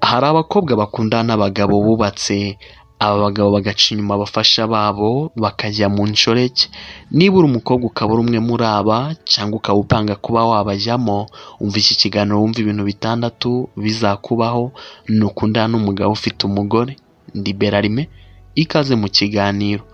Hari abakobwa bakundana n'abagabo bubatse, aba bagabo bagaca inyuma abafasha babo bakajya mu nshoreke, niba uri umukobwa ukaba uri umwe muri aba cyangwa ukaba upanga kuba wabajyamo, umva iki kiganiro wumve ibintu bitandatu bizakubaho nukundana n'umugabo ufite umugore, ndi Berarime, ikaze mu kiganiro.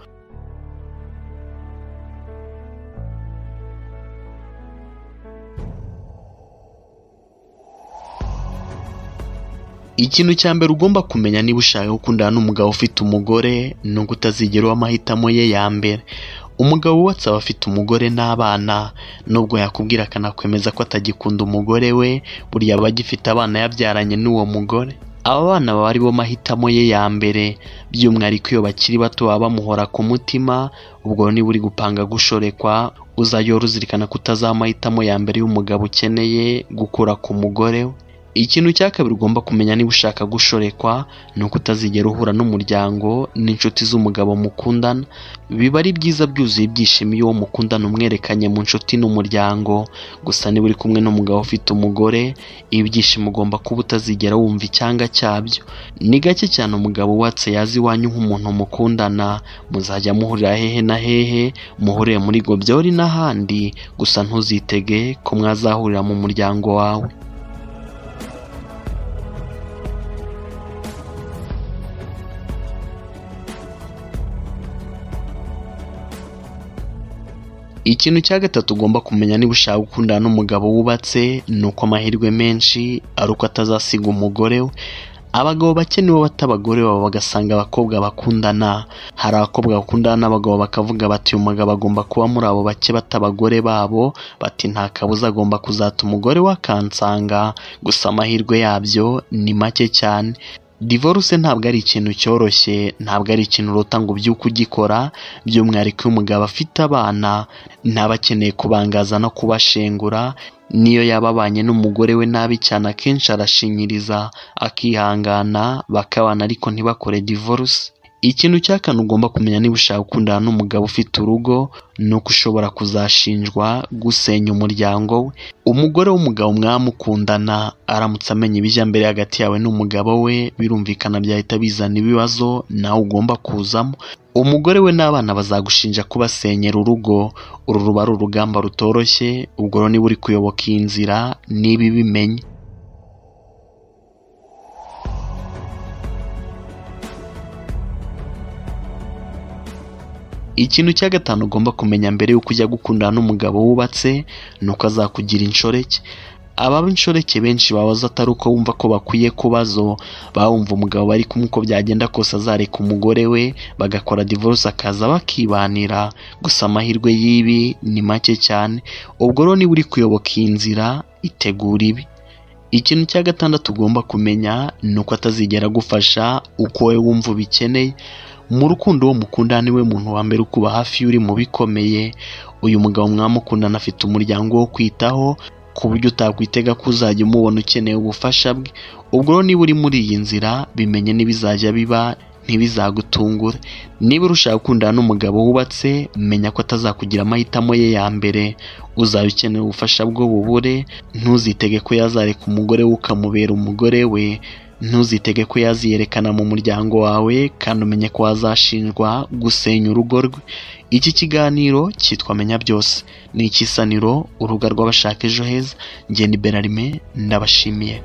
Ikintu cya mbere ugomba kumenya niba ushaka gukundana n'umugabo ufite umugore ni uko utazigera uba amahitamo ye ya mbere. Umugabo wubatse aba afite umugore n'abana, nubwo yakubwira akanakwemeza ko atagikunda umugore we, burya aba agifite abana yabyaranye n'uwo mugore. Aba bana baba ari bo mahitamo ye ya mbere, by'umwihariko iyo bakiri bato baba bamuhora ku mutima, ubwo niba uri gupanga gushorekwa, uzajye uhora uzirikana ko utazaba amahitamo ya mbere y'umugabo ukeneye gukura ku mugore we. Ikintu cya kabiri ugomba kumenya niba ushaka gushorekwa, ni uko utazigera uhura n'umuryango n'inshuti z'umugabo mukundana, biba ari byiza byuzuye ibyishimo iyo uwo mukundana umwerekanye mu nshuti n'umuryango, gusa niba uri kumwe n'umugabo ufite umugore, ibyishimo ugomba kuba utazigera wumva icyanga cyabyo. Ni gake cyane umugabo wubatse yaza iwanyu nk'umuntu mukundana, muzajya muhurira hehe na hehe, muhurire muri gobyori n'ahandi, gusa ntuzitege ko mwazahurira mu muryango wawe. Ikintu cya gatatu ugomba kumenya niba ushaka gukundana n'umugabo wubatse, ni uko amahirwe menshi ari uko atazasiga umugore we. Abagabo bake nibo bata abagore babo bagasanga abakobwa bakundana, hari abakobwa bakundana n'abagabo bakavuga bati uyu mugabo agomba kuba muri abo bake bata abagore babo, bati nta kabuza agomba kuzata umugore we akansanga, gusa amahirwe yabyo ni make cyane. Divorce ntabwo ari ikintu cyoroshye, ntabwo ari ikintu urota ngo ubyuke ugikora, by'umwihariko iyo umugabo afite abana, ntaba akeneye kubangaza no kubashengura, n'iyo yaba abanye n'umugore we nabi cyane akenshi arashinyiriza, akihangana, bakabana ariko ntibakore divorce. Ikintu cya kane ugomba kumenya niba ushaka gukundana n'umugabo ufite urugo, ni uko ushobora kuzashinjwa gusenya umuryango we. Umugore w'umugabo mwamukundana aramutse amenya ibijya mbere hagati yawe n'umugabo we, birumvikana byahita bizana ibibazo nawe ugomba kuzamo. Umugore we n'abana bazagushinja kubasenyera urugo, uru ruba ari urugamba rutoroshye, ubwo rero niba uri kuyoboka iyi nzira, niba ibimenye. Ikintu cya gatanu ugomba kumenya mbere y'uko ujya gukundana n'umugabo wubatse, ni uko azakugira inshoreke. Ababa inshoreke benshi babaza atari uko bumva ko bakwiye kubazo, baba bumva umugabo bari kumwe uko byagenda kose azareka umugore we, bagakora divorce akaza bakibanira, gusa amahirwe y'ibi ni make cyane, ubwo rero niba uri kuyoboka iyi nzira, itegura ibi. Ikintu cya gatandatu ugomba kumenya, ni uko atazigera agufasha uko wowe wumva ubikeneye. Mu rukundo uwo mukundana niwe muntu wa mbere ukuba hafi iyo uri mu bikomeye, uyu mugabo mwamukundana afite umuryango wo kwitaho, ku buryo utakwitega ko uzajya umubona ukeneye ubufasha bwe, ubwo rero niba uri muri iyi nzira, bimenye n'ibizajya biba, ntibizagutungure. Niba urushaka gukundana n'umugabo wubatse, menya ko atazakugira amahitamo ye ya mbere, uzaba ukeneye ubufasha bwo bubure, ntuzitege ko yazareka umugore we ukamubera umugore we, ntuzitege ko yaziyerekana mu muryango wawe kandi umenye ko wazashinjwa gusenya urugo rwe. Iki kiganiro cyitwa Menya Byose, ni ikisaniro urubuga rw'abashaka ejo heza, njye ni Berarime ndabashimiye.